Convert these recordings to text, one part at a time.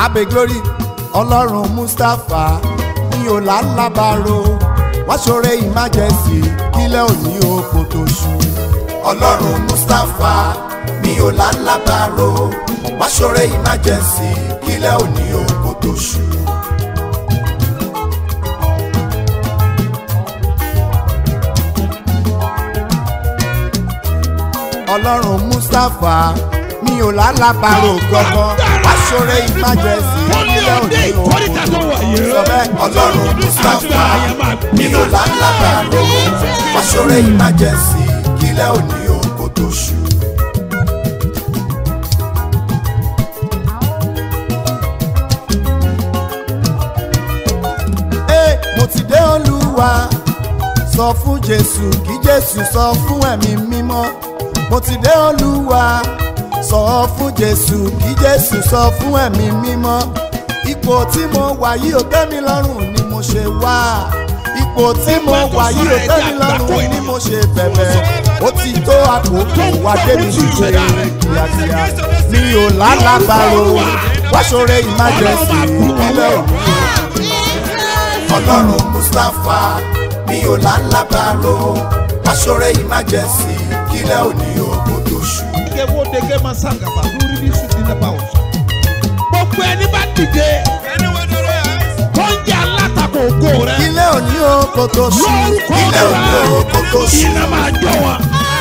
abe glory ọlọ́run mustapha mi ò lálábàárò wọ́n ṣoore emergency kílẹ̀ òní oko tó ṣú. ọlọ́run mustapha mi ò lálábàárò wọ́n ṣoore emergency kílẹ̀ òní oko tó ṣú. ọlọ́run mustapha mi ò lálábàárò gbọ́gbọ́ wọ́n ṣoore emergency kílẹ̀ òní oko tó ṣú. sọ bẹ́ẹ̀ ọlọ́run mustapha mi ò lálábàárò wọ́n ṣoore emergency kílẹ̀ òní oko tó ṣú. Ee, mo ti dé olúwa sọ fún jésù kí jésù sọ fún ẹ̀mí mímọ́ mo ti dé olúwa sọ fún jésù kí jésù sọ fún ẹ̀mí mímọ́ ipò tí mo wà yìí ò tẹ́ mi lọ́rùn ni mo ṣe wá ipò tí mo wà yìí ò tẹ́ mi lọ́rùn ni mo ṣe bẹ̀bẹ̀ ó ti tó àkókò wá débi ṣíṣe kíákíá mi ò lálàbàrò wá ṣoore emergency ìpínlẹ̀ òní ọlọ́run mustapha mi ò lálábàárò aṣọ́rẹ́ emergency kílẹ̀ òní ogun tó ṣú. Ike wo dege ma sangaba lórí ní sùn nínú ẹ̀bá ọ̀sán. Gbogbo ẹni bá dìde tó ń jẹ́ alátakò ògo rẹ̀. kílẹ̀ òní ogun tó ṣú. Lórúkọ kílẹ̀ òní ogun tó rẹ̀ ṣú. iná máa jọ wọn.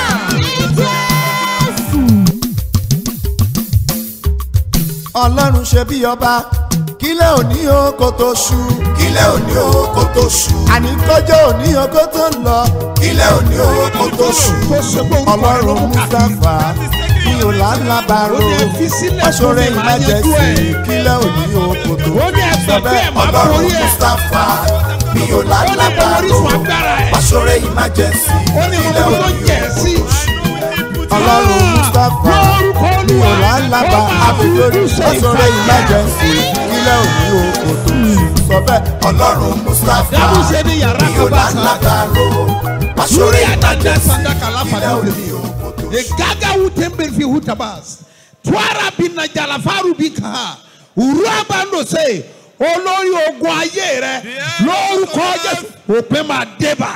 ọlọ́run ṣe bí ọba kílẹ̀ òní ogun tó ṣú. kílẹ̀ òní ogun tó ṣú. àní kọjọ́ òní ogun tó ń lọ. kílẹ̀ òní ogun tó ṣú. Tó ṣe pé orúkọ rẹ̀ ló ọlọ́run mú mustapha mi ò lálábàárò Ó ní ẹ fi sílẹ̀ aṣọ́rẹ́ fún mi, màá yanjú emergency ẹ̀. kílẹ̀ òní ogun tó ṣú. Ó ní ẹgbẹ́ pé ẹ̀ máa ọlọ́run borí ẹ̀. mustapha mi ò Ó ní mo lálábàárò orísun agbára ẹ̀. aṣọ́rẹ́ emergency Ó ní mo kílẹ̀ mọ tó òní jẹ̀ ogun sí. tó ṣú. ọlọ́run mustapha Lórúkọ mi ò Olúwa, lálábà ó máa àbílórí fojú ṣe aṣọ́rẹ́ ìfàyà. emergency kílẹ̀ òní ogun tó ṣú. sọ bẹ́ẹ̀ ọlọ́run mustapha Dábùsẹ̀ ní yàrá mi ò kan bá sá. lálábàárò aṣọ́rẹ́ Lórí àdájọ́ emergency sàdákà láfàdà kílẹ̀ òde. òní ogun tó ṣú. Egaga wutembe fi hutabas. Twara bina jalafaru bika. Uraba ndo se. Olórí ogun ayé rẹ lórúkọ Jésù òpin máa débà.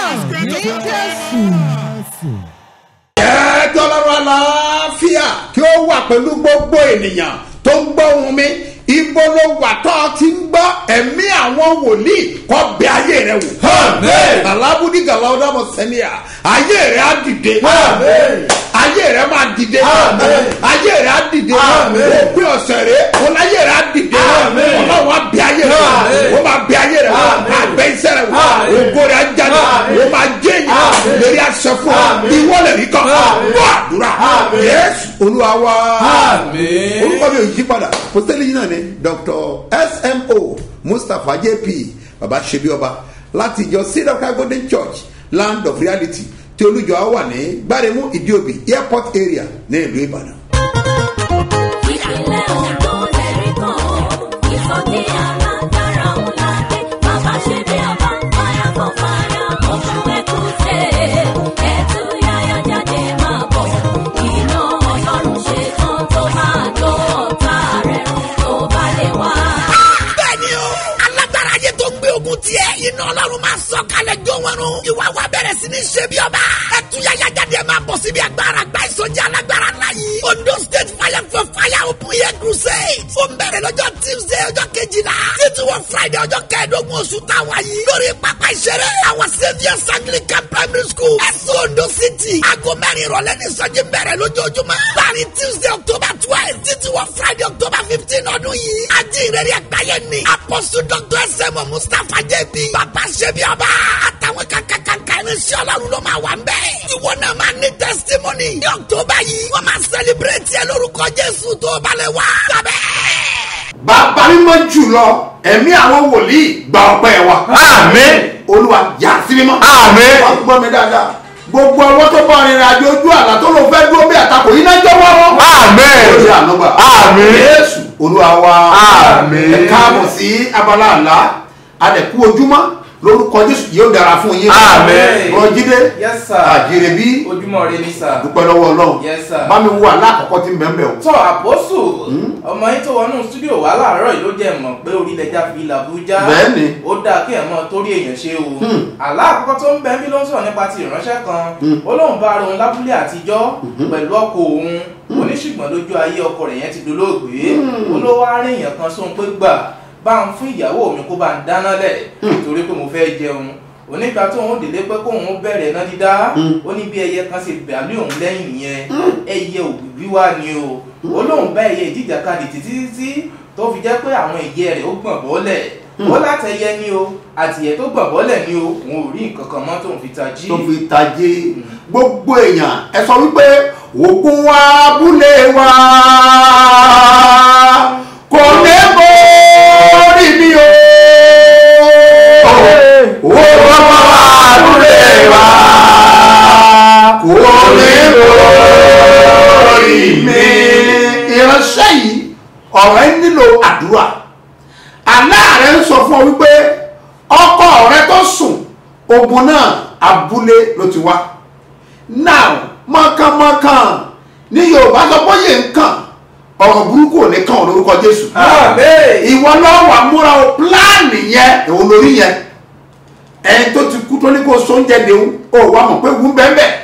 ẹ dọ́lọ́rọ́ àlàáfíà kí ó wà pẹ̀lú gbogbo ènìyàn tó ń gbọ́ ohùn mi ibo ló wà tó o ti ń gbọ́ ẹ̀mí àwọn wòlíì kọ́ bẹ ayé rẹ wò. Amen. alábùdí gàlọ́dọ̀ mọ̀ sẹ́nià ayé rẹ á dìde. Amen. ayé rẹ máa dìde. Amen. ayé rẹ á dìde. Amen. òpin ọ̀sẹ̀ rẹ wọn ayé rẹ á dìde. Amen. ọlọ́run á bẹ ayé rẹ wò. Amen. ó máa bẹ ayé rẹ wò. Amen. àgbẹ̀ iṣẹ́ rẹ wò. Amen. ògo rẹ á jáde. Amen. ó máa jẹ́ yìí. Amen. lórí aṣọ fún ọ. Amen. ìwọ́lẹ̀ rí kan. Amen. gbọ́ àdúrà. Amen. yẹ́sù olúwa wá. Àmín. orúkọ mi ò yí padà pọ́sítẹ́lì yìí náà ni dr smo mustapha jp baba ṣebi ọba láti ìjọ cedar cry golden church land of reality tí olùjọ á wà ní gbáremú ìdíòbí airport area ní ìlú ìbàdàn. ìpínlẹ̀ ondo lẹ́rìí kan ìsọjí alágbára ńlá dé bàbá ṣe bí ọba fire for fire oṣù ẹkùnṣe ẹtù yáyá jáde máa bọ̀ iná ọlọ́run ṣe tán tó máa jó ọ̀tá rẹ̀ run tó bá lè wá. bẹ́ẹ̀ni o alágbára ayé tó gbé ogun tiẹ̀ iná ọlọ́run máa sọ kalẹ̀ jó wọn run ìwà wa bẹ̀rẹ̀ sí ní ṣe bí ọba ẹtúyàyà jáde ẹ máa bọ̀ síbi agbára gba ìsọjí alágbára ńlá yìí ondo state fire for fire open air crusade ó ń bẹ̀rẹ̀ lọ́jọ́ tuesday ọjọ́ kejìlá títí wọ friday ọjọ́ kẹẹ̀ẹ́dógún oṣù táwa yìí lórí pápá ìṣeré àwọn saviours anglican primary school ẹ̀sùn ondo city aago mẹ́rin ìrọ̀lẹ́ ní ìsọjí bẹ̀rẹ̀ lójoojúmọ́ láàrin tuesday october twelve títí wọ friday october fifteen ọdún yìí ajínrere àgbáyé ni apostle dr sm mustapha jb bàbá ṣẹbi ọba àtàwọn kankankanka irinṣẹ́ ọlọ́run ló máa wà ń bẹ̀. ìwọ náà máa ní testimony ní october yìí wọ́n máa celebrate ẹ lórúkọ jésù tó balẹ̀ wá. sábẹ́. bàbá mímọ́ jùlọ ẹ̀mí àwọn wòlíì gba ọpẹ́ wa. Àmín. olúwa yà sí mímọ́. Àmín. wọ́n gbọ́ mi dáadáa gbogbo ọwọ́ tó bá rìnrìn àjò ojú àlá tó ló fẹ́ dúró bí àtakò yìí náà jọwọ́ wọn. Àmín. ó ṣe ànúgbà. Àmín. jésù olúwa wa. Àmín. ẹ káàbọ̀ sí abala àlá adẹ̀kú ojúmọ́ lórúkọ jésù yóò dára fún yín Àmín. rọjídé Yes, sir. àjèrè bí ojúmọ́ rẹ ní sà. dúpẹ́ lọ́wọ́ ọlọ́run Yes, sir. bá mi wo alákọ̀ọ́kọ́ tí ń bẹ́ẹ̀ bẹ́ẹ̀ o. tọ́ àpọ́sù ọmọ yín tó wọnú stúdíò wà láàárọ̀ yìí ló jẹ́ mọ̀ pé orílẹ̀-èdè fi làbújá Bẹ́ẹ̀ni. ó dáa kí ẹ̀ mọ́ torí èèyàn ṣe o àlá àkọ́kọ́ tó ń bẹ bí ló ń sọ̀rọ̀ nípa ti ìránṣẹ́ kan ó lóun bá ara òun lábúlé àtijọ́ pẹ̀lú ọkọ òun oníṣùgbọ́n lójú ayé ọkọ rẹ̀ yẹn ti dolóògbé ó ló wá rí èèyàn kan sóhun pé gbà bá ń fún ìyàwó mi kó bá ń dáná lẹ̀ torí pé mo fẹ́ jẹun onígbà tó ń délé pé kóun bẹ̀rẹ̀ náà dídá ó ní bí ẹyẹ kan ṣe bẹ̀álé òun lẹ́yìn nìyẹn ẹyẹ òbí wá ni o ó lóun bá ẹyẹ ìjìjàkadì títí títí tó fi jẹ́ pé àwọn ìyẹ́ rẹ̀ ó gbọ̀n bọ́lẹ̀ ó látẹyẹ ni o àtìyẹ tó gbọ̀n bọ́lẹ̀ ni o òun ò rí nǹkan kan mọ́ tóun fi tají. tó fi tajé gbogbo èèyàn ẹ sọ wípé ògùn wa abúlé wa kò ní borí mi o ògùn wa abúlé wa kò ní borí mi. ìránṣẹ́ yìí ọ̀rọ̀ ẹ nílò àdúrà aláàrẹ ń sọ fún ọ wípé ọkọ rẹ tó sùn ogun náà abúlé ló ti wá now mọ̀kànmọ̀kàn ní yorùbá sọ pé yé nǹkan ọ̀rọ̀ burúkú ò ní kàn ọ́ lórúkọ jésù Àmín. ìwọ lọ́wọ́ àmúra o pílánì yẹn èwo lórí yẹn ẹni tó ti kú tó ní kó sóúnjẹ dèun ó wà mọ̀ pé wù bẹ́ẹ̀ bẹ́ẹ̀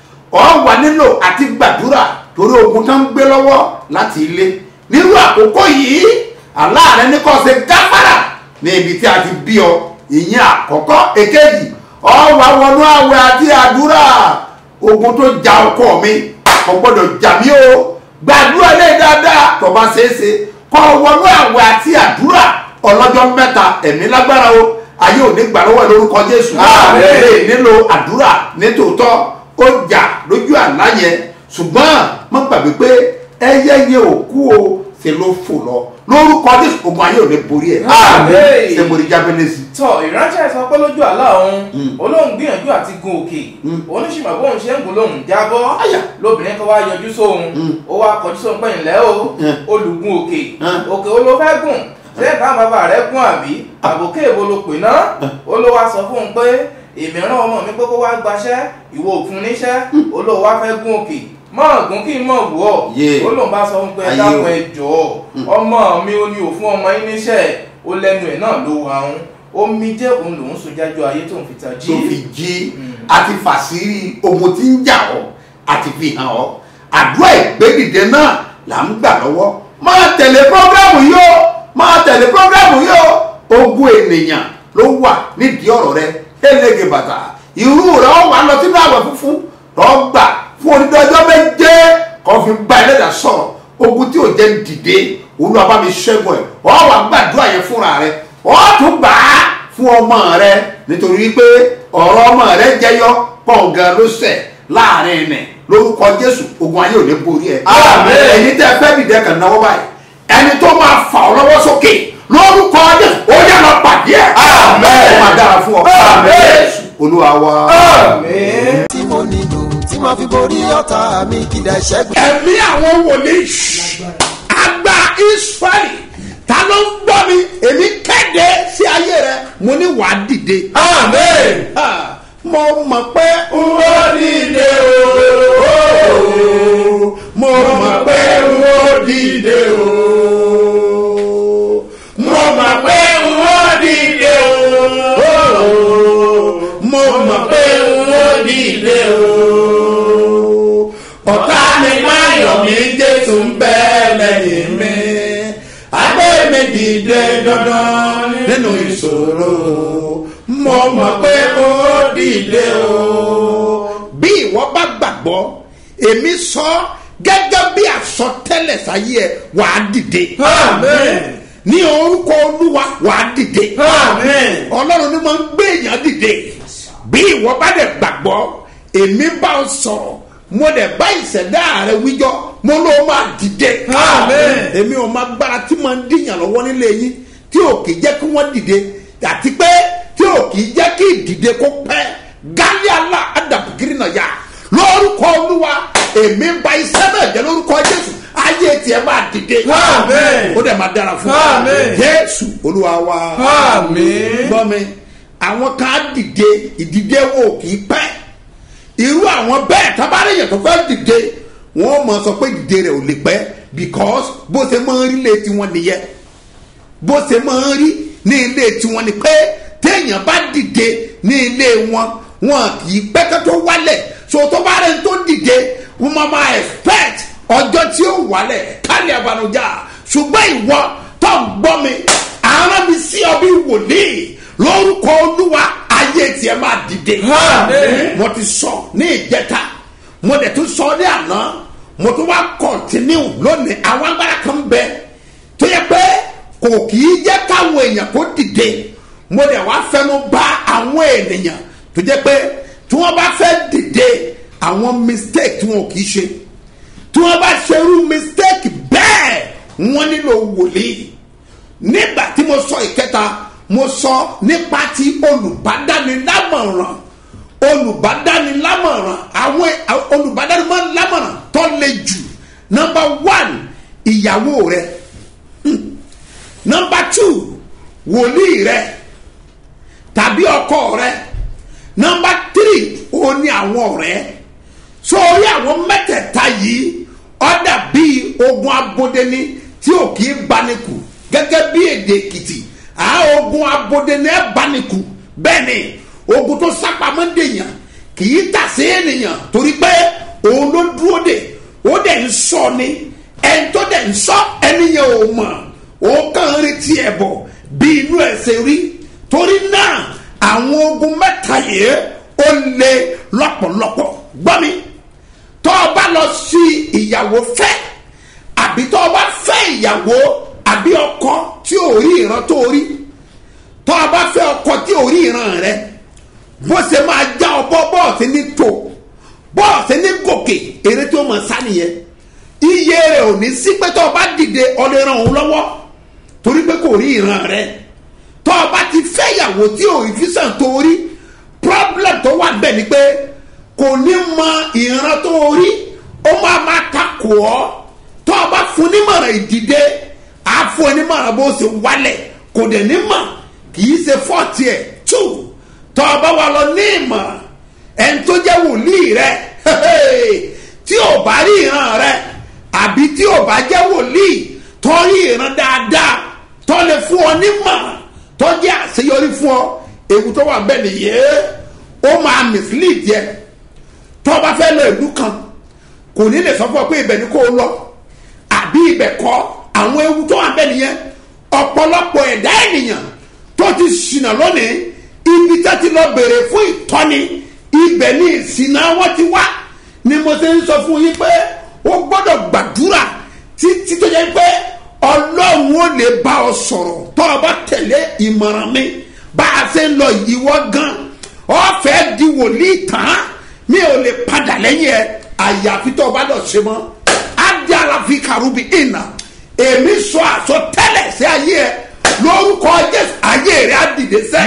ọ wà nílò àti gbàdúrà torí ogun tó ń gbé lọ́wọ́ láti ilé nírú àkókò yìí aláàrẹ ní kò ṣe gáfárà ní ibi tí a ti bí ọ ìyẹn àkọ́kọ́ èkejì ọ wà wọnú àwẹ̀ àti àdúrà ogun tó ja ọkọ mi kò gbọdọ̀ jà mí o gbàdúrà lé dáadáa tó bá ṣeé ṣe kọ́ wọnú àwẹ̀ àti àdúrà ọlọ́jọ́ mẹ́ta ẹ̀mí lágbára o ayé ò ní gbà lọ́wọ́ ẹ lórúkọ jésù Àmín. lè nílò àdúrà nítòótọ́ ó jà lójú àlá yẹn ṣùgbọ́n má gbàgbé pé ẹyẹ yẹn ò kú o ṣe ló fò lọ lórúkọ jésù ogun ayé ò ní borí ẹ Àmín. ṣe mo rí jábẹ́lẹ́ sí. tọ ìránṣẹ́ sọ pé lójú àlá òun olóhùn gbìyànjú àti gun òkè oníṣìmọ̀ bóun ṣe ń gùn lóhùn jábọ́ Àyà. lóbìnrin kan wá yọjú sóhun ó wá kọjú sóhun pé ńlẹ́ o Mm. olùgun òkè Mm. òkè ó ló fẹ́ gùn ṣé káwọn bàbá rẹ gùn àbí àbòkè èwo ló pè náà ó ló wá sọ fún un pé èmi rán ọmọ mi pé kó wá gbaṣẹ́ ìwọ òfun níṣẹ́ ó ló wá fẹ́ gùn òkè mọ̀ gùn kí n mọ̀ wù ọ́ Yeah. ó lóun bá sọ fún un pé Ayé dákun o. ẹ jọ̀ọ́ ọmọ mi ò ní òfun ọmọ yín níṣẹ́ ó lẹ́nu ẹ̀ náà ló wà ń omi jẹ́ òun lòún so jájọ ayé tó ń fi ta jí. tó fi jí àti fàṣírí ogun tí ń jà ọ́ àti fi hàn ọ́ àdúrà ìgbédìde náà là ń gbà lọ́wọ́ máa tẹ̀lé prógrámù yìí o máa tẹ̀lé prógrámù yìí o ogun ènìyàn ló wà nídìí ọ̀rọ̀ rẹ elége bàtà irú rẹ ọ wà lọ sínú àwẹ̀ funfun lọ gbà fún onídọ́jọ́ méje kó fi bá ẹlẹ́dà sọ̀rọ̀ ogun tí ò jẹ́ ń dìde olúwa bá mi ṣẹ́gun ẹ̀ ọ wà gbàdúrà yẹn fúnra rẹ ọ tún gbà á fún ọmọ rẹ nítorí pé ọ̀rọ̀ ọmọ rẹ jẹyọ pọ̀ǹgàn ló sẹ̀ láàrin ẹ̀nẹ̀ lórúkọ jésù ogun ayé ò ní borí ẹ̀. Àmín. ẹ̀yin tẹ́ fẹ́ dìde kàn náwó báyìí ẹni tó máa fà ọ́ lọ́wọ́ sókè lórúkọ jésù ó yẹ lọ pàdé ẹ̀. Àmín. ó máa dára fún ọ. Àmín. jésù olúwa wa. Àmín. tí mo nílò tí màá fi borí ọ̀tá mi kìdá ìṣẹ́gun. ẹ̀mí àwọn wòlíì àgbà israẹli ta ló ń gbọ́ mi èmi kéde sí ayé rẹ mo ní wàá dìde. Àmín. Ha, mo mọ̀ pé Ó dìde o. mo mọ̀ pé ó dìde o. Mo mọ̀ pé ó dìde o. Mo mọ̀ pé ó dìde o. Ọ̀tá mi máa yọ̀ mí Jésù ń bẹ lẹ́yìn mi. Adé mi dìde dandan nínú ìṣòro. Mo mọ̀ pé ó dìde o. bí ìwọ bá gbàgbọ́ èmi sọ gẹ́gẹ́ bí àsọtẹ́lẹ̀ sáyé ẹ wàá dìde. Amen. ní orúkọ olúwa wàá dìde. Amen. ọlọ́run ni máa ń gbé èèyàn dìde bí ìwọ bá dẹ̀ gbàgbọ́ èmi bá ọ sọ̀rọ̀ mo dẹ̀ bá ìṣẹ̀dá rẹ wíjọ́ mo ló máa dìde. Amen. èmi ò máa gbára tí máa ń dìyàn lọ́wọ́ nílé yín tí ò kì í jẹ́ kí wọ́n dìde àti pé tí ò kì í jẹ́ kí ìdìde kó pẹ́ gálíàlà àdàbùkiri náà yá lórúkọ olúwa èmi ń ba iṣẹ́ náà jẹ́ lórúkọ jésù ayé tiẹ̀ máa dìde. Amen. ó dẹ̀ máa dára fún Amen. jésù olúwa wa Amen. gbọ́ mi àwọn kan á dìde ìdìde wo kì í pẹ́ irú àwọn bẹ́ẹ̀ tábàárẹ̀ yẹn tó fẹ́ dìde wọ́n mọ̀ sọ pé dìde rẹ̀ ò lè pẹ́ because bó ṣe máa ń rí lé tiwọn nìyẹn bó ṣe máa ń rí ní ilé tiwọn ni pé téèyàn bá dìde ní ilé wọn wọn kì í pẹ́ kó tó wálẹ̀ so tó bá rẹ̀ tó dìde wọ́n máa máa expect ọjọ́ tí ó wálẹ̀ kálí abanujá ṣùgbọ́n ìwọ tó ń gbọ́ mi àárọ̀ mi sí ọ bí wòlíì lórúkọ olúwa ayé tiẹ̀ máa dìde mo ti sọ ní ìjẹta mo dẹ̀ tún sọ ní àná mo tún wá kọ̀ntínú lónìí àwọn agbára kan bẹ tó yẹ pé kò kì í jẹ́ káwọn èèyàn kó dìde mo dẹ̀ wá fẹnu bá àwọn ènìyàn tó jẹ́ pé tí wọ́n bá fẹ́ dìde àwọn mistake tí wọn kì í ṣe tí wọ́n bá ṣerú mistake bẹ́ẹ̀ wọ́n nílò wòlíì nígbà tí mo sọ ìkẹta mo sọ nípa ti olùbádánilámọ̀ràn olùbádánilámọ̀ràn àwọn olùbádánilámọ̀ràn tó le jù nọmba one ìyàwó rẹ nọmba two wòlíì rẹ tàbí ọkọ rẹ nọmba three ó ní àwọn ọ̀rẹ́ sórí àwọn mẹ́tẹ̀ẹ̀ta yìí ọ̀dà bíi ogun abodeni tí ò kì í banikù gẹ́gẹ́ bí èdè èkìtì à ogun abodeni ẹ̀ banikù bẹ́ẹ̀ ni ogun tó sápamọ́ dèèyàn kì í tà sí ènìyàn torí pé òun ló dúró dè ó dẹ̀ ń sọ ni ẹni tó dẹ̀ ń sọ ẹni yẹn ò mọ̀ ó kàn ń retí ẹ̀ bọ̀ bí inú ẹ̀ ṣe rí torí náà àwọn ogun mẹ́ta yìí ó le lọ́pọ̀lọpọ̀ gbọ́ mi tọ́ ọ bá lọ sí ìyàwó fẹ́ àbí tọ́ ọ bá fẹ́ ìyàwó àbí ọkọ tí ò rí ìran tó rí tọ́ ọ bá fẹ́ ọkọ tí ò rí ìran rẹ bó ṣe máa já ọ bọ́ bọ́ọ̀sì ní tò bọ́ọ̀sì ní gòkè eré tí ó mọ̀ sá nìyẹn iye rẹ̀ ò ní sí pé tọ́ ọ bá dìde ọlẹ́ ran òun lọ́wọ́ torí pé kò rí ìran rẹ tọ́ ọ bá ti fẹ́ ìyàwó tí ò rí físàn tó rí problem tó wà bẹ́ẹ̀ ni pé kò ní mọ ìran tó rí ó máa máa takò ọ́ tọ́ ọ bá fún nímọ̀ràn ìdìde á fún ẹ nímọ̀ràn bó ṣe wálẹ̀ kò dẹ̀ ní mọ̀ kì í ṣe fọ́ọ̀tì ẹ̀ tù tọ́ ọ bá wà lọ ní ìmọ̀ ẹni tó jẹ́ wòlíì rẹ tí ò bá rí ìran rẹ àbí tí ò bá jẹ́ wòlíì tó rí ìran dáadáa tó lè fún ọ nímọ̀ tó jẹ́ àṣeyọrí fún ọ ewu tó wà bẹ́ẹ̀ nìyẹn ó máa mislead yẹ tó o bá fẹ́ lọ ìlú kan kò ní lè sọ fún ọ pé ibẹ̀ ni kò lọ àbí ibẹ̀ kọ́ àwọn ewu tó wà bẹ́ẹ̀ nìyẹn ọ̀pọ̀lọpọ̀ ẹ̀dá ènìyàn tó ti ṣìnà lónìí ibi tó ti lọ bèrè fún ìtọ́ni ibẹ̀ ni ìṣìnà wọn ti wá ni mo ṣe ń sọ fún yín pé ó gbọ́dọ̀ gbàdúrà títí tó yẹ pé ọlọ́run ó lè bá ọ sọ̀rọ̀ tó o bá tẹ̀lé ìmọ̀ràn mi bá a ṣe ń lọ ìwọ gan ọ̀fẹ́ di wòlíì tán mi ò lè padà lẹ́yìn ẹ àyàfi tó o bá lọ ṣe mọ́ adi alafi karubi ina èmi sọ àsọtẹ́lẹ̀ sí ayé ẹ lórúkọ jésù ayé rẹ á dìde sẹ́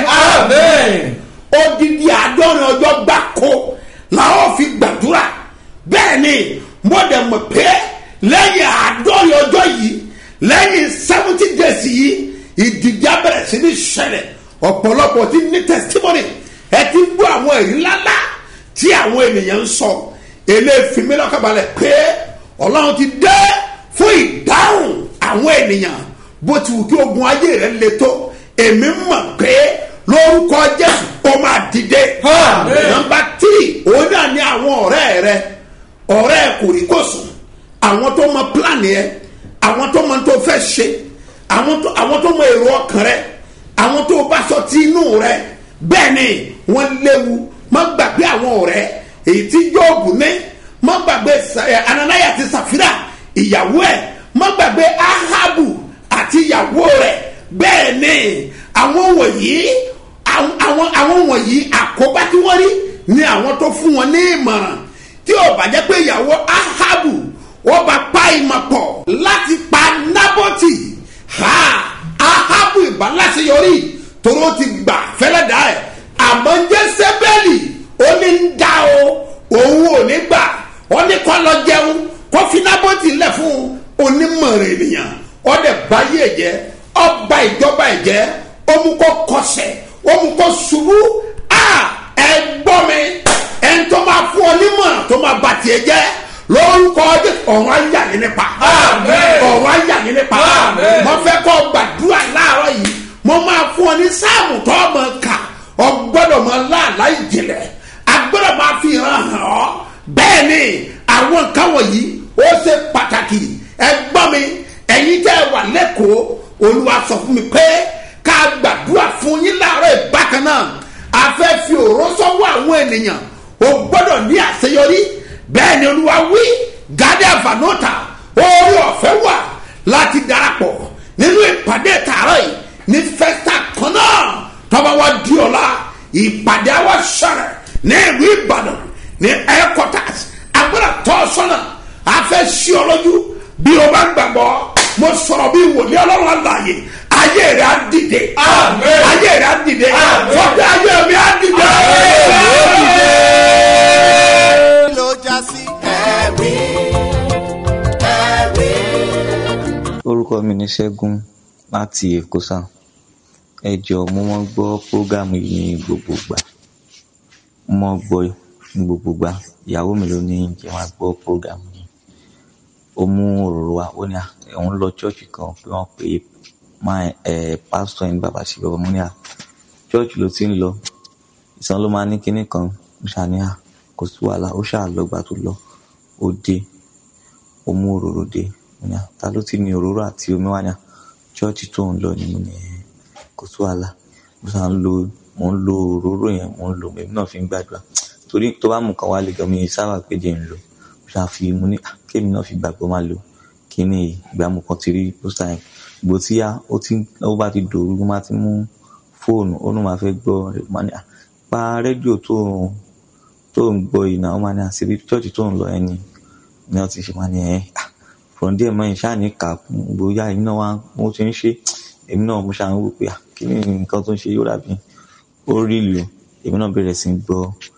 odidi àádọ́rin ọjọ́ gbáko làwọn fi gbàdúrà bẹ́ẹ̀ ni mo dẹ̀ mọ̀ pé lẹ́yìn àádọ́rin ọjọ́ yìí lẹ́yìn seventy days yìí ìdìde abẹ́rẹ́ sí ní ṣẹlẹ̀ ọ̀pọ̀lọpọ̀ ti ní testimony ẹ ti gbọ́ àwọn èyí ńláńlá tí àwọn ènìyàn ń sọ eléfin mi lọ́kàbalẹ̀ pé ọlọ́run ti dé fún ìdáhùn àwọn ènìyàn bó ti wù kí ogun ayé rẹ le tó èmi mọ̀ pé lórúkọ jésù ó máa dìde nọmba tírì òun náà ní àwọn ọ̀rẹ́ rẹ ọ̀rẹ́ kòríkòsùn àwọn tó mọ plan yẹ àwọn tó mọ tó fẹ́ ṣe àwọn tó mọ èrò ọkàn rẹ àwọn tó bá sọ tí inú rẹ bẹ́ẹ̀ ni wọ́n léwu má gbàgbé àwọn ọ̀rẹ́ èyí tí yóòbù ní má gbàgbé ananaya ti sàfírà ìyàwó ẹ̀ má gbàgbé ahabu àti ìyàwó rẹ̀ bẹ́ẹ̀ ni àwọn wọ̀nyí àwọn àwọn wọ̀nyí àkóbá tí wọ́n rí ni àwọn tó fún wọn ní ìmọ̀ràn tí ò bá jẹ́ pé ìyàwó ahabu wọ́n bá pa ìmọ̀ pọ̀ láti pa nábọ́tì ha ahabu ìbáláṣeyọrí toro ti gbà fẹ́lẹ́ dá ẹ̀ àmọ́ jésébẹ́lì ó ní ń dá o òun ò ní gbà ó ní kọ́ lọ jẹun kó fi nábọ́tì lẹ̀ fún onímọ̀ràn ènìyàn ó dẹ̀ báyé ẹ̀jẹ̀ ọba ìjọba ẹ̀jẹ̀ ó mú kó kọsẹ̀ ó mú kó ṣubú a ẹ gbọ́ mi ẹni tó máa fún ọ nímọ̀ràn tó máa bà tiẹ̀ jẹ́ lórúkọ Jésù ọ̀run ayé àyè nípa ọ̀run ayé àyè nípa mo fẹ́ kọ́ gbàdúrà láàárọ̀ yìí mo máa fún ọ ní sáàmù tó ọmọ kà ọ gbọ́dọ̀ mọ láàlá ìjìnlẹ̀ a gbọ́dọ̀ máa fi hàn hàn ọ́ bẹ́ẹ̀ ni àwọn nǹkan wọ̀nyí ó ṣe pàtàkì ẹ gbọ́ mi ẹ̀yin tẹ́ ẹ wà lẹ́kọ̀ọ́ olúwa sọ fún mi pé ká gbàdúrà fún yín láàárọ̀ ìbákan náà a fẹ́ fi òró sọ́wọ́ àwọn ènìyàn o gbọ́dọ̀ ní àṣeyọrí bẹ́ẹ̀ ni olúwa wí gádé àfànóta orí ọ̀fẹ́ wà láti darapọ̀ nínú ìpàdé tààrọ̀ yìí ní fẹ́sítà kan náà tọ́ba wa di ọ̀la ìpàdé àwa sọ̀rọ̀ ní ìlú ìbàdàn ní headquarters agbára tọ́ sọ́nà a fẹ́ sí ọ lójú bí o bá gbàgbọ́ mo sọ̀rọ̀ bí wòlíì ọlọ́run àlàyé ayé rẹ̀ á dìde ayé rẹ̀ á dìde fọ́tẹ́ ayé mi á dìde. ló já sí ẹ̀rí ẹ̀rí. orúkọ mi ní ṣẹ́gun láti èkó sá ẹ jọ mo mọ gbọ́ prógámù yìí ní gbogbo gbà mo mọ gbọ́ ní gbogbo gbà ìyàwó mi ló ní jẹ́ máa gbọ́ prógámù yìí ó mú òróró wa ó ní à òun lọ ṣọ́ọ̀ṣì kan pé wọ́n pe máa ẹ̀ pásítọ̀ ní bàbá sí bàbá mo ní à ṣọ́ọ̀ṣì ló ti ń lọ ìsan ló máa ní kinní kan mo ṣàní à kò sí wàhálà ó ṣáà lọ gbà tó lọ ó dé ó mú òróró dé mo ní à ta ló ti ní òróró àti omi wá ní à ṣọ́ọ̀ṣì tó ń lọ ni mo ní ẹ̀ kò sí wàhálà mo ṣáà ń lo mo ń lo òróró yẹn mo ń lo èmi náà fi ń gbàdúrà torí tó bá mú kan wá lè gan mi sábà péjẹ ń lò mo ṣáà fi mo ní à kémi náà fi gbàgbọ́ máa lò kíní yìí ìgbà mo kàn ti rí pósítà yẹn ìgbò tí yá ó ti ó bá ti dòru ló máa ti mú fóònù ó ní máa fẹ́ gbọ́ rẹ̀ máa ní à pa rédíò tó ń tó ń gbọ́ yìí náà ó máa ní àṣírí chọ́ọ̀chì tó ń lọ ẹni ni wọ́n ti ṣe máa ní ẹ̀ from there mọ́ ìṣáà ní kà kún bóyá èmi náà wá mo ti ń ṣe èmi náà mo ṣáà ń wò pé à kí ni nǹkan tó ń ṣe yóò dàbí ó rí ìlú èmi náà bẹ̀rẹ̀ sí í gbọ́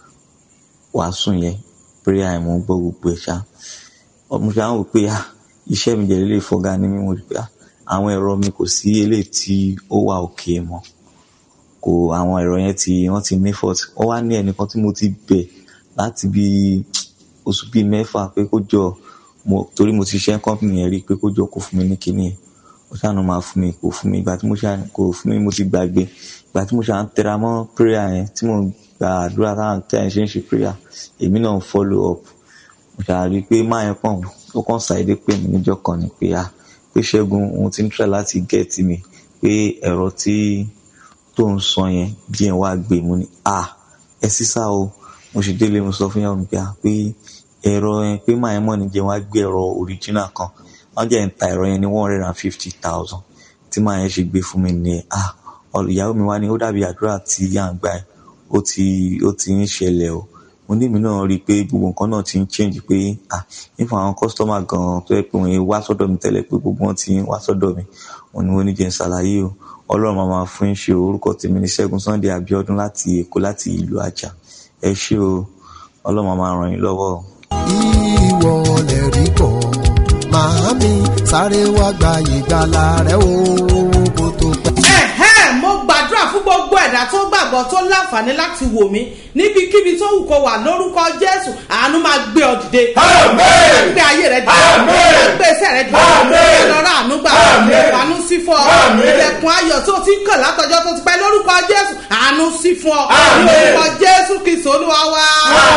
wàásù yẹn prayer yẹn mo ń gbọ́ gbogbo ẹ̀ ṣá mo ṣáà ń wò pé à iṣẹ́ mi jẹ́ lélẹ̀ fọ́gá ní mímú rí pé à àwọn ẹ̀rọ mi kò sí eléyìí tí ó wà òkè mọ́ kò àwọn ẹ̀rọ yẹn ti wọ́n ti ní fault ó wá ní ẹnìkan tí mo ti bẹ̀ láti bí oṣù bíi mẹ́fà pé kó jọ mo torí mo ti ṣe company yẹn rí pé kó jọ kó fún mi ní kinní yẹn ó ṣàánú máa fún mi kò fún mi ìgbà tí mo ṣe kò fún mi mo ti gbàgbé ìgbà tí mo ṣe à ń tẹra mọ́ prayer yẹn tí mo gba àdúrà táwọn tí àyìn ṣe ń ṣe prayer èmi náà ń follow up mo ṣàrí pé máa yẹn kàn ó kàn ṣàìdé pé mi níjọ́ kan ni pé ah pé ṣẹ́gun òun ti ń try láti get mi pé ẹ̀rọ tí tó ń sọ yẹn bí ẹ̀ wá gbé mu ni ah ẹ sísá o mo sì délé mo sọ fún yàrá mi pé ah pé ẹ̀rọ yẹn pé máa yẹn mọ̀ ní jẹ́ wá gbé ẹ̀rọ original kan wọ́n jẹ́ ń ta ẹ̀rọ yẹn ní one hundred and fifty thousand tí máa yẹn ṣe gbé fún mi nìyẹn ah ìyàwó mi wá ní ó dàbí àdúrà tí yà ń gbà ẹ̀ ó ti ó ti ń ṣẹlẹ̀ o mo ní mi náà rí i pé gbogbo nǹkan náà ti ń change pé ah nípa àwọn customer gan-an tó yẹ pé wọ́n wá sọ́dọ̀ mi tẹ́lẹ̀ pé gbogbo wọn ti ń wá sọ́dọ̀ mi wọ́n ní wọ́n ní jẹ́ ń ṣàlàyé o ọlọ́run máa máa fún ṣe orúkọ tèmi ní ṣẹ́gun sunday abiodun láti èkó láti ìlú àjà ẹ ṣé o ọlọ́run máa máa ràn yín lọ́wọ́ o. ìwọ lè rí bọ̀ màámi sáré wá gba ìgbàlà rẹ o kó tó pẹ́. ẹ̀hẹ́n mo gbàdúrà fún gbogbo ẹ̀dá tó gbàgbọ́ tó láǹfààní láti wò mí níbikíbi tó wù kó wà lórúkọ jésù àánú máa gbé ọ dìde. máa gbé ayé rẹ dìde. máa gbé iṣẹ́ rẹ dìde. lọ́rọ̀ àánú gbà. àánú sí fún ọ. ilẹ̀kùn ayọ̀ tó ti ń kàn látọjọ́ tó ti pẹ́ lórúkọ jésù àánú sí fún ọ. lórúkọ jésù kìsọ̀ olúwa wá.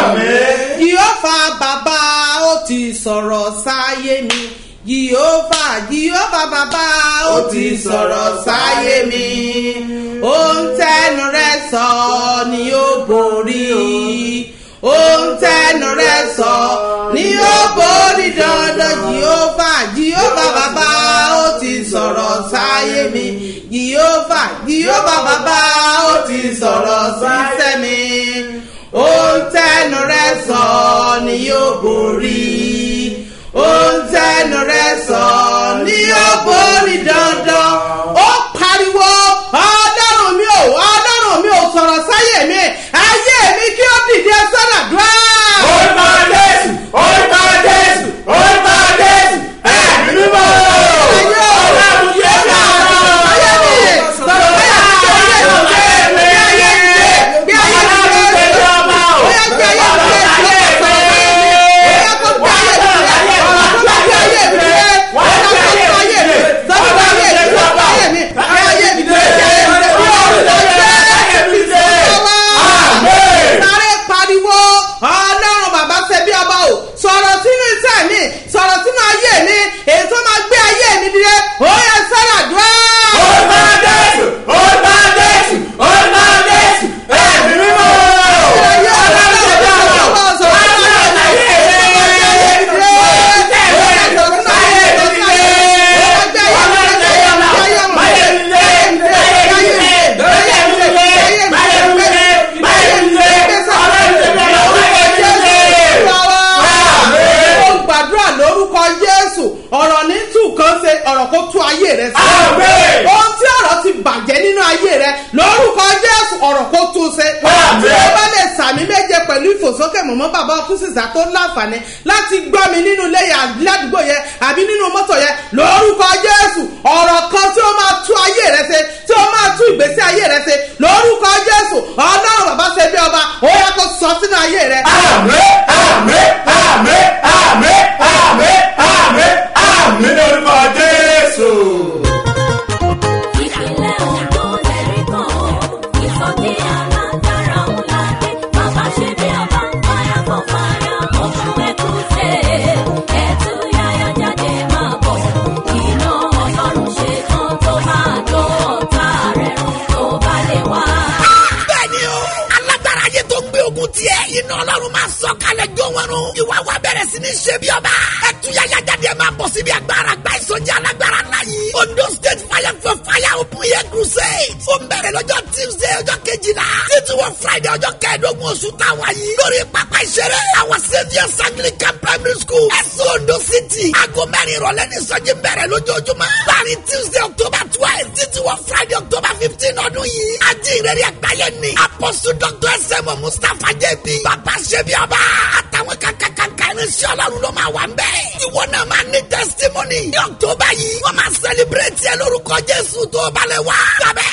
yìí bàbá ó ti sọ̀rọ̀ sáyé mi yìíọ́fà yìíọ́fà bàbá ó ti sọ̀rọ̀ sáyé mi ohun tẹnu rẹ sọ ni ó borí ohun tẹnu rẹ sọ ni ó borí dandan yìíọ́fà yìíọ́fà bàbá ó ti sọ̀rọ̀ sáyé mi yìíọ́fà yìíọ́fà bàbá ó ti sọ̀rọ̀ sísẹ́ mi ohun tẹnu rẹ sọ ni ó borí ohun tẹnu rẹ sọ ní ó borí dandan ó pariwo ọlọ́run mi ò ọlọ́run mi ò sọ̀rọ̀ sáyé mi ayé mi kí ó dìde sọ́dọ̀dúrà. orúkọ jésù orúkọ jésù orúkọ jésù ẹ̀mí mímọ́. ọlọ́run yóò dá ayé mi sọ̀rọ̀ sáyé mi kí ó dìde sọ́dọ̀dúrà. ayé rẹ sí. ohun tí ọ̀rọ̀ ti bàjẹ́ nínú ayé rẹ lórúkọ jésù ọ̀rọ̀ kó tún ṣe. tí o bá lè sàmì méje pẹ̀lú ìfòsókè mọ̀mọ́ bàbá ọkùnsìsà tó láǹfààní láti gbọ́ mi nínú ilé yẹn ládùúgbò yẹn àbí nínú mọ́tò yẹn lórúkọ jésù ọ̀rọ̀ kan tí ó máa tú ayé rẹ ṣe tí ó máa tú ìgbésí ayé rẹ ṣe lórúkọ jésù ọlọ́run bàbá ṣe bí ọba ó yẹ kó sọ sínú ayé rẹ. àmì àmì àmì àmì àmì àmì àmì lórúkọ jésù. ìpínlẹ̀ ondo lẹ́rìí kan ìsọjí alágbára ńlá dé bàbá ṣe bí ọba fire for fire open way crusade ẹ̀tú yáyá jáde máa bọ̀ iná ọlọ́run ṣe tán tó máa jó ọ̀tá rẹ̀ run tó bá lè wá. bẹ́ẹ̀ni o alágbára ayé tó ń gbé ogun tiẹ̀ iná ọlọ́run máa sọ kalẹ̀ jó wọn run ìwà wa bẹ̀rẹ̀ sí ní ṣe bí ọba ẹtúyàyà jáde máa bọ̀ síbi agbára gba ìsọjí alágbára ńlá yìí ondo state fire for fire open air crusade ó ń bẹ̀rẹ̀ lọ́jọ́ tuesday ọjọ́ kejìlá títí wọ friday ọjọ́ kẹẹ̀ẹ́dógún oṣù táwa yìí lórí pápá ìṣeré àwọn saviours anglican primary school ẹ̀sùn ondo city aago mẹ́rin ìrọ̀lẹ́ ní ìsọjí bẹ̀rẹ̀ lójoojúmọ́ láàrin tuesday october twelve títí wọ friday october fifteen ọdún yìí ajínrere àgbáyé ni apostle dr sm mustapha jb bàbá ṣẹbi ọba àtàwọn kankankanka irinṣẹ́ ọlọ́run ló máa wà ń bẹ̀. ìwọ náà máa ní testimony ní october yìí wọ́n máa celebrate ẹ lórúkọ jésù tó balẹ̀ wá. sábẹ́.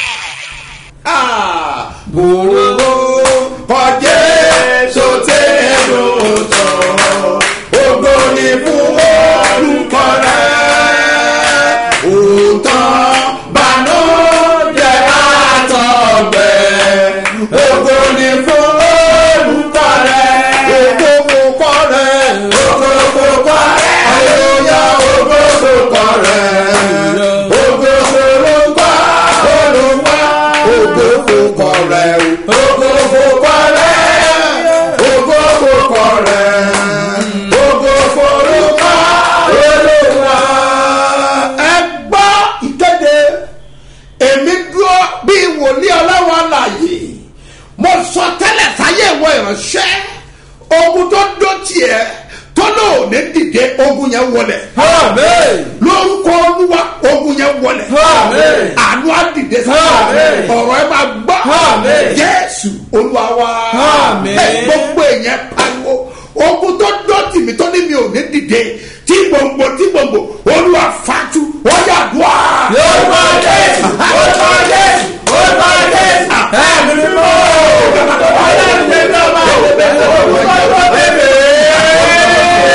Gbogbo kọjẹ́ sotẹ́ lóòótọ́, ògo ni fún orúkọ rẹ̀. Òótọ́ bànújẹ́ àtọ̀gbẹ́, ògo ni fún orúkọ rẹ̀. Ògo fòkọ rẹ̀, ògo fòkọ rẹ̀, àyòyà ògo fòkọ rẹ̀. Ògo fòrúkọ olùwà, ògo fòkọ rẹ̀, ògo fòkọ rẹ̀, ògo fòkọ rẹ̀, ògo fòrúkọ olùwà. Ẹ gbọ́ ìkéde èmi dúró bí wòlíì ọlọ́wọ́ àlàyé mo sọ tẹ́lẹ̀ sáyé ìwọ ìránṣẹ́ ogun tó dó tiẹ̀ tó lò ní dìde ogun yẹn wọlẹ̀ lórúkọ olúwa ogun yẹn wọlẹ̀ àánú á dìde sí ọ̀rọ̀ ẹ máa gbọ́ jésù olúwa wa ẹ gbogbo èèyàn pariwo ogun tó dó tìmí tó ní mi ò ní dìde tí gbòǹgbò tí gbòǹgbò olúwa fatu wọ́n yà dùn á. Orúkọ Jésù, orúkọ Jésù, orúkọ Jésù, ẹ̀mí mímọ́. Ọlọ́run lè lọ bá orúkọ Jésù.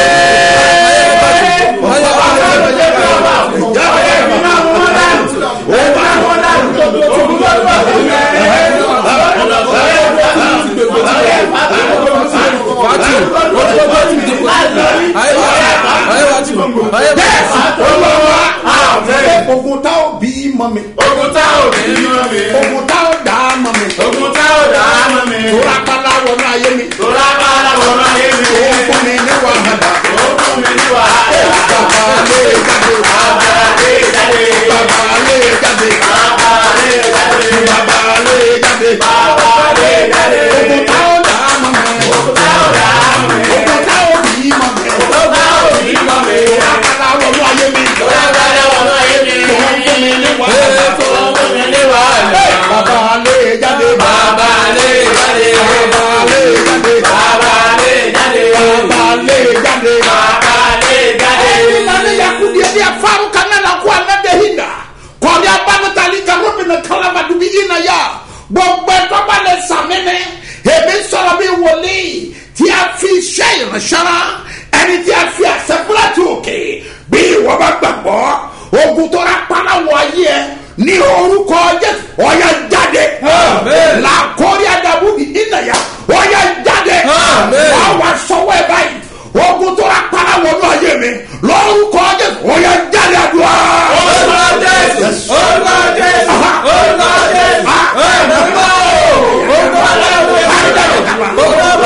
ogun tá ò bí mọ mi. Ogun tá ò ní mọ́ mi. ogun tá ò dá mọ mi. Ogun tá ò dá mọ́ mi. tóra pálá wọnú ayé mi. Tora bára wọ́n máa yé mi. ó fún mi ní wàhálà. Ó fún mi ní wàhálà. bàbá lè jáde. Bàbá lè jáde. bàbá lè jáde. Bàbá lè jáde. bàbá lè jáde. Bàbá lè jáde. ogun tá ò dá mọ mi. Ogun tá ò dá mọ́ mi. ogun tá ò bí mọ mi. Ogun tá ò ní mọ́ mi. tóra pálá wọnú ayé mi. Tora bára wọ́n máa yé mi. ó fún mi ní wàhálà. Ó fún mi ní wàhálà. bàbá lè jáde. Bàbá lè jáde. bàbá lè jáde. Bàbá lè jáde. bàbá lè jáde. Bàbá lè jáde. nane yakudi edi afaru kana na kwa nade hinda kọri abanu tali karo mi na kalama dubi ina ya gbogbo ẹtọ bá lè sàmìnì èmi sọ̀rọ̀ bí wòlíì tí a fi iṣẹ́ ìránṣẹ́ra ẹni tí a fi àṣẹfúlẹ̀ tí òkè bí ìwọ bá gbàgbọ́ ogun tó rà pálá wọ ayé ẹ ní orúkọ jésù ọ̀yà jáde làkórí adabubi ìnàyà ọ̀yà jáde wà wà sọ́wọ́ ẹ báyìí ogun tó rà pálá wọnú ayé mi lórúkọ jésù ọ̀yà jáde àdúrà. Orúkọ Jésù. Orúkọ Jésù. Orúkọ Jésù. Ẹ̀mí mímọ́. Orúkọ Ọlọ́run. Orúkọ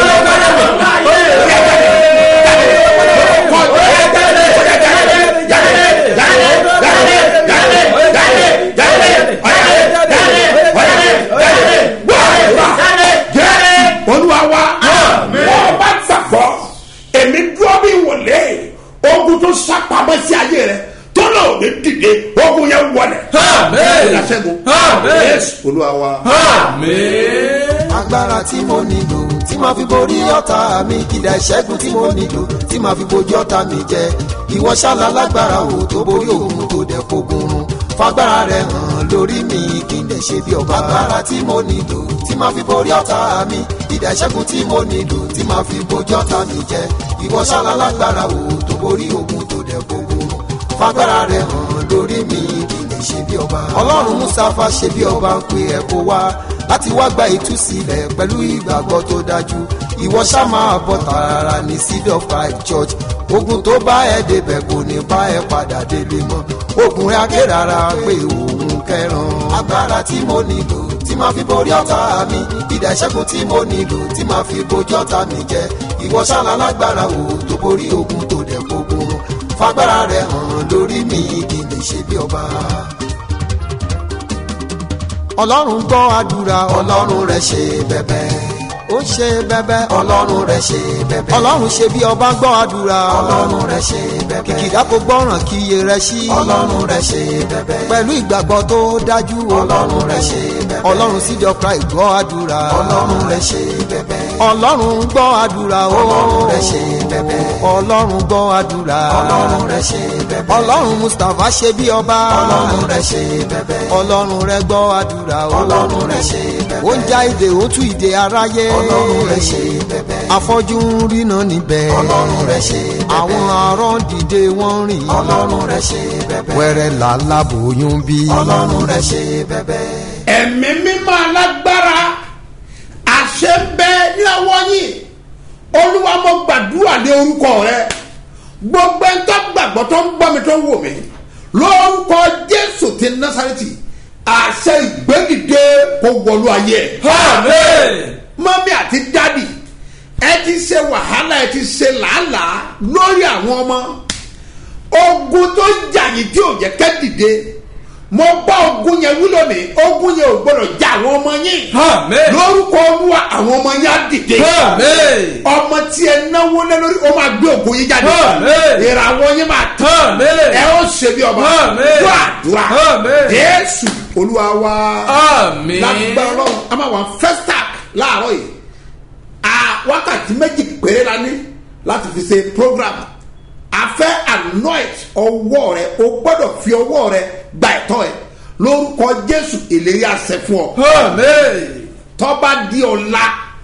olúwa wa wọ́n bá gbàgbọ́ èmi dúró bí wòlé ogun tó sápamọ́ sí ayé rẹ tó náà ò ní dìde ogun yẹn wọlẹ̀. Àmín. ìdásẹ́gun Àmín. yéésù olúwa wa. agbára tí mo nílò tí màá fi borí ọ̀tá mi ìdá ìṣẹ́gun tí mo nílò tí màá fi bojú ọ̀tá mi jẹ ìwọ ṣáàlà lágbára o tó borí òun tó dẹ̀ fogun run fagbára rẹ hàn lórí mi kí n lè ṣe bí ọba agbára tí mo nílò tí màá fi borí ọ̀tá mi ìdá ìṣẹ́gun tí mo nílò tí màá fi bojú ọ̀tá mi jẹ ìwọ ṣáàlà lágbára o tó borí òun tó dẹ̀ fogun run fagbára rẹ hàn lórí mi kí n lè ṣe bí ọba. ọlọ́run mustapha ṣe bí ọba ń pe ẹ̀ kó wá láti wá gba ìtúsílẹ̀ pẹ̀lú ìgbàgbọ́ tó dájú ìwọ ṣá máa bọ̀ tààrà ní seed of christ church ogun tó bá ẹ débẹ̀ kò ní bá ẹ padà délé mọ́ ogun rẹ akérara pé òun kẹran agbára tí mo nílò tí máa fi borí ọ̀tá mi ìdá ìṣẹ́gun tí mo nílò tí máa fi bojú ọ̀tá mi jẹ ìwọ ṣáná lágbára o tó borí ogun tó dẹ̀ gbogbo fagbára rẹ hàn lórí mi kí n lè ṣe bí ọba ọlọ́run gbọ́ àdúrà ọlọ́run rẹ̀ ṣe bẹ̀bẹ̀ ó ṣe bẹ̀bẹ̀ ọlọ́run rẹ̀ ṣe bẹ̀bẹ̀ ọlọ́run ṣe bí ọba gbọ́ àdúrà ọlọ́run rẹ̀ ṣe bẹ̀bẹ̀ kìkìdá kò gbọ́ràn kí iye rẹ̀ sí ọlọ́run rẹ̀ ṣe bẹ̀bẹ̀ pẹ̀lú ìgbàgbọ́ tó dájú ọlọ́run rẹ̀ ṣe bẹ̀bẹ̀ ọlọ́run síjọ christ gbọ́ àdúrà ọlọ́run rẹ̀ ṣe bẹ̀bẹ̀ ọlọ́run gbọ́ àdúrà ọlọ́run rẹ̀ ṣe bẹ̀bẹ̀ ọlọ́run gbọ́ àdúrà ọlọ́run rẹ̀ ṣe bẹ̀bẹ̀ ọlọ́run mustapha ṣe bí ọba ọlọ́run rẹ̀ ṣe bẹ̀bẹ̀ ọlọ́run rẹ̀ gbọ́ àdúrà ọlọ́run rẹ̀ ṣe bẹ̀bẹ̀ ó ń já ìdè ó tú ìdè aráyé ọlọ́run rẹ̀ ṣe bẹ̀bẹ̀ afọ́jú ń ríná níbẹ̀ ọlọ́run rẹ̀ ṣe bẹ̀bẹ̀ àwọn arán dìde wọ́n rìn ọlọ́run rẹ̀ ṣe bẹ̀bẹ̀ wẹ́rẹ́ làálàá bòyún bí ọlọ́run rẹ̀ ṣe bẹ̀bẹ̀. ẹ̀mí mímọ́ alágbára àṣẹ ń bẹ ní ọwọ́ yìí olúwa mo gbàdúrà ní orúkọ rẹ gbogbo ẹni tó gbàgbọ́ tó ń gbọ́ mi tó ń wò mí lórúkọ jésù ti násàrẹ́tì àṣẹ ìgbẹ́dìde kò wọlú ayé ẹ̀. mọ́mí àti dádì ẹ ti ṣe wàhálà ẹ ti ṣe làálàá lórí àwọn ọmọ ogun tó jà yìí tí ò jẹ́ kẹ́ dìde mo bá ogun yẹn wí lónìí ogun yẹn ò gbọdọ̀ já àwọn ọmọ yín lórúkọ olúwa àwọn ọmọ yín á dìde ọmọ tí ẹ náwó lé lórí ó máa gbé ogun yín jáde ìràwọ̀ yín máa tán ẹ ó ṣe bí ọba tó àdúrà jésù olúwa wa lágbára ọlọ́run a máa wà festac láàárọ̀ yìí a wákàtí méjì péré la ní láti fi ṣe program a fẹ́ anoint ọwọ́ rẹ o gbọ́dọ̀ fi ọwọ́ rẹ gba ẹ̀tọ́ ẹ lórúkọ jésù ìlérí àṣẹ fún ọ. tọ́ba di ọ̀la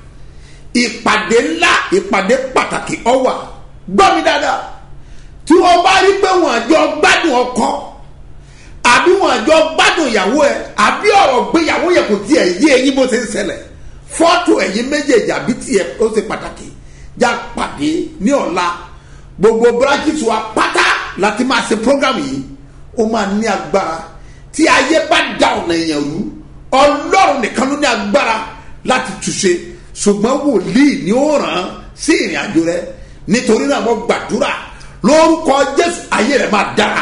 ìpàdé ńlá ìpàdé pàtàkì ọwà gbọ́ mi dáadáa tí wọ́n bá rí pé wọ́n àjọ gbádùn ọkọ àbí wọ́n àjọ gbádùn ìyàwó ẹ àbí ọ̀rọ̀ gbéyàwó yẹ kò tiẹ̀ yé eyín bó ṣe ń ṣẹlẹ̀ fọ́tò ẹ̀yìn méjèèjì àbí tiẹ̀ ó ṣe pàtàkì já pàdé ní ọ̀la gbogbo branches wa pátá láti máa ṣe program yìí ó máa ní agbára tí ayé bá da ọ̀nà èèyàn rú ọlọ́run nìkan ló ní agbára láti túnṣe ṣùgbọ́n wòlíì ni ó ràn án sí ìrìn àjò rẹ nítorí náà mo gbàdúrà lórúkọ jésù ayé rẹ máa dára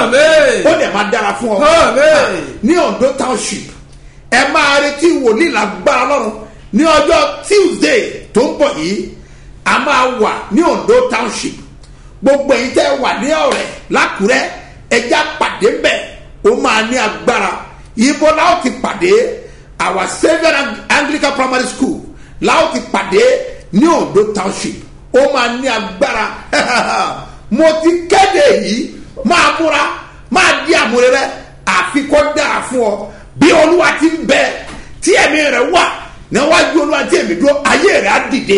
ó dẹ̀ máa dára fún ọ ní ondo township ẹ máa retí wòlíì lágbára lọ́run ní ọjọ́ tuesday tó ń bọ̀ yìí a máa wà ní ondo township gbogbo ẹ̀yin tẹ́ wà ní ọ̀rẹ́ lákùrẹ́ ẹja pàdé mbẹ́ ó máa ní agbára ibo láwọn ti pàdé our saviour anglican primary school láwọn ti pàdé ní ondo township ó máa ní agbára mo ti kéde yìí máa múra máa di àmúre rẹ àfikọ́ dára fún ọ bí olúwa ti ń bẹ tí ẹ̀mí rẹ wà níwájú olúwa tí èmi dúró ayé rẹ á dìde.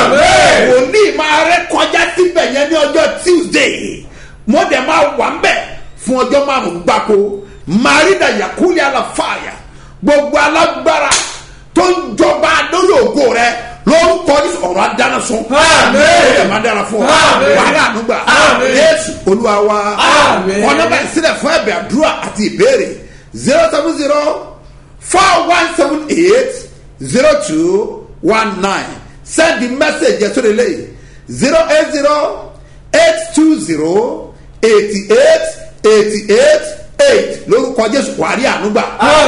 wòlíì máa rẹ kọjá síbẹ̀ yẹn ní ọjọ́ tuesday mo dẹ̀ máa wà ń bẹ̀ fún ọjọ́ márùn-ún gbáko marina yakuli alafaya gbogbo alágbára tó ń jọba lórí ògo rẹ lórúkọ ní ọ̀rọ̀ adáná sun. ó dẹ̀ máa dára fún ọ wàhálà ànúgbà yéésù olúwa wa ọ̀nà bá ìsílẹ̀ fún ẹ̀bẹ̀ àdúrà àti ìbéèrè zero seven zero four one seven eight zero two one nine send the message yẹn sórí eléyìí zero eight zero eight two zero eighty eight eighty eight eight lórúkọ jésù wàrí ànúgbà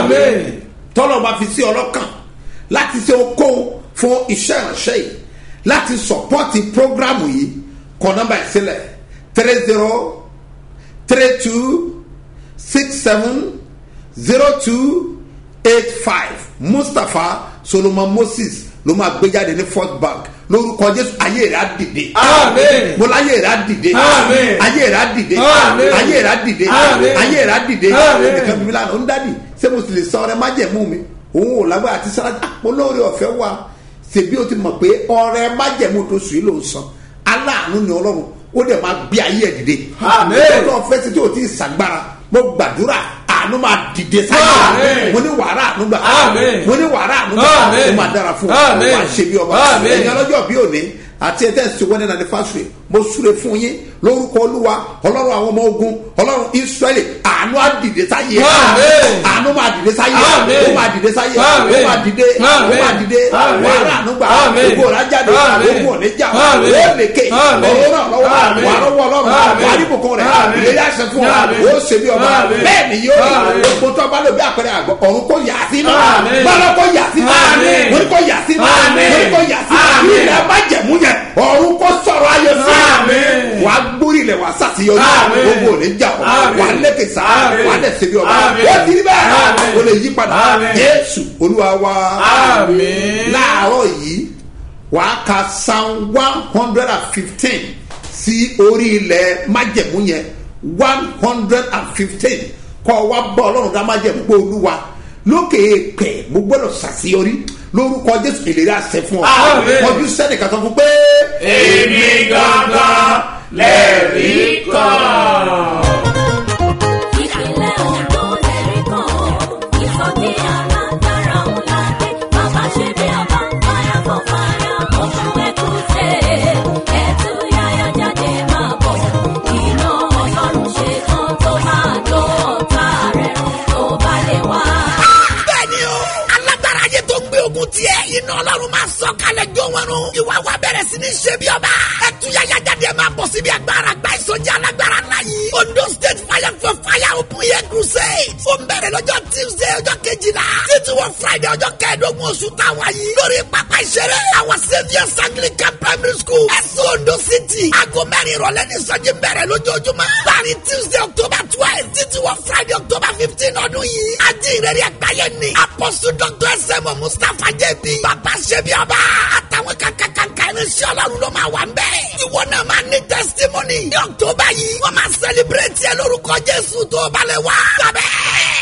tọ́lọ́ bá fi sí ọlọ́kàn láti ṣe okòwò fún iṣẹ́ ìránṣẹ́ yìí láti sọ̀pọ́tì prógrámù yìí kọ nọ́mbà ìsílẹ̀ three zero three two six seven zero two eight five mustapha solomon moses ló máa gbé jáde ní fort bank lórúkọ jésù ayé rẹ á dìde. Àmín. mo láyé rẹ á dìde. Àmín. ayé rẹ á dìde. Àmín. ayé rẹ á dìde. Àmín. ayé rẹ á dìde. Àmín. nìkan bí mi lánàá ń dádì ṣé mo sì lè sọ ọrẹ májẹ̀mú mi òun ò lágbára àti sára mo lóore ọ̀fẹ́ wa ṣèbí o ti mọ̀ pé ọrẹ májẹ̀mú tó sùn yìí ló ń san aláàánú ni ọlọ́run ó dẹ̀ máa gbé ayé ẹ̀ dìde. Àmín. ọlọ́run fẹ́ sí tí o ti ṣàgbára mo gbàdúrà àánú máa dìde sáyé Àmín. mo ní wàrà àánú gbà Àmín. mo ní wàrà àánú gbà Àmín. ó máa dára fún ọ Àmín. wàá ṣe bí ọba Àmín. ẹ̀yin ọlọ́jọ́ bí òní àti ẹ̀tẹ́ ṣe wọ́n ní anifásitì mo súre fún yín lórúkọ olúwa ọlọ́run àwọn ọmọ ogun ọlọ́run israẹli àánú á dìde sáyé Àmín. àánú máa dìde sáyé Àmín. ó máa dìde sáyé ó Àmín. máa dìde ó Àmín. máa dìde Àmín. wàrà àánú gbà Àmín. gbogbo ọ̀rá jáde Àmín. gbogbo ọ̀nà ìjà Àmín. ó lékè Àmín. ọ̀rọ̀ náà lọ́wọ́ Àmín. wà lọ́wọ́ ọlọ́run Àmín. wà ní bùkún rẹ̀ Àmín. ìlérí àṣẹ fún ọ Àmín. ó ṣe bí ọba Àmín. bẹ́ẹ̀ ni yóò rí Àmín. gbogbo tó bá lò bí àpẹẹrẹ àgbọ̀ ọ̀run kò yà sí náà Àmín. bọ́lá kò yà sí náà Àmín. mo ní kò yà sí náà Àmín. mo ní kò yà sí náà Àmín. ilẹ̀ má jẹ̀mú yẹn ọ̀run kò sọ̀rọ̀ ayé sí Àmín. wàá gbórí ilẹ̀ wàá sàṣeyọrí Àmín. gbogbo ò ní jà ọ́ Àmín. wàá lékè sá Àmín. wàá dẹ̀ ṣe bí ọba Àmín. ó ti rí bẹ́ẹ̀ Àmín. o lè yí padà Àmín. jésù olúwa wa Àmín. láàárọ̀ yìí wàá ka psalm one hundred and fifteen sí orí ilẹ̀ májẹ̀mú yẹn one hundred and fifteen kọ́ wa bọ́ ọlọ́run dá májẹ̀mú pé olúwa lókè èèpẹ̀ mo gbọ́dọ̀ ṣàṣeyọrí lórúkọ jésù ìlérí àṣẹ fún ọ Àmín. ọdún sẹ́nìkan sọ fún pé. èmi gangan lẹ́rìí kan. ìpínlẹ̀ ondo lẹ́rí kan ìsọjí alágbára ńlá dé bàbá ṣe bí ọba fire for fire oṣù ẹkùnṣe ẹtù yáyá jáde máa bọ̀ iná ọlọ́run ṣe tán tó máa jó ọ̀tá rẹ̀ run tó bá lè wá. bẹ́ẹ̀ni o alágbára ayé tó gbé ogun tiẹ̀ iná ọlọ́run máa sọ kalẹ̀ jó wọn run ìwà wa bẹ̀rẹ̀ sí ní ṣe bí ọba ẹtúyàyà jáde máa bọ̀ síbi agbára gba ìsọjí alágbára ńlá yìí ondo state fire for fire open air crusade ó ń bẹ̀rẹ̀ lọ́jọ́ tuesday ọjọ́ kejìlá títí wọ friday ọjọ́ kẹẹ̀ẹ́dógún oṣù táwa yìí lórí pápá ìṣeré àwọn saviours anglican primary school ẹ̀sùn ondo city aago mẹ́rin ìrọ̀lẹ́ ní ìsọjí bẹ̀rẹ̀ lójoojúmọ́ láàrin tuesday october twelve títí wọ friday october fifteen ọdún yìí ajínrere àgbáyé ni apostle dr sm mustapha jb bàbá ṣẹbi ọba àtàwọn kankankanka irinṣẹ́ ọlọ́run ló máa wà ń bẹ́ẹ̀. ìwọ náà máa ní testimony ní october yìí wọ́n máa celebrate ẹ lórúkọ jésù tó balẹ̀ wá. sábẹ́.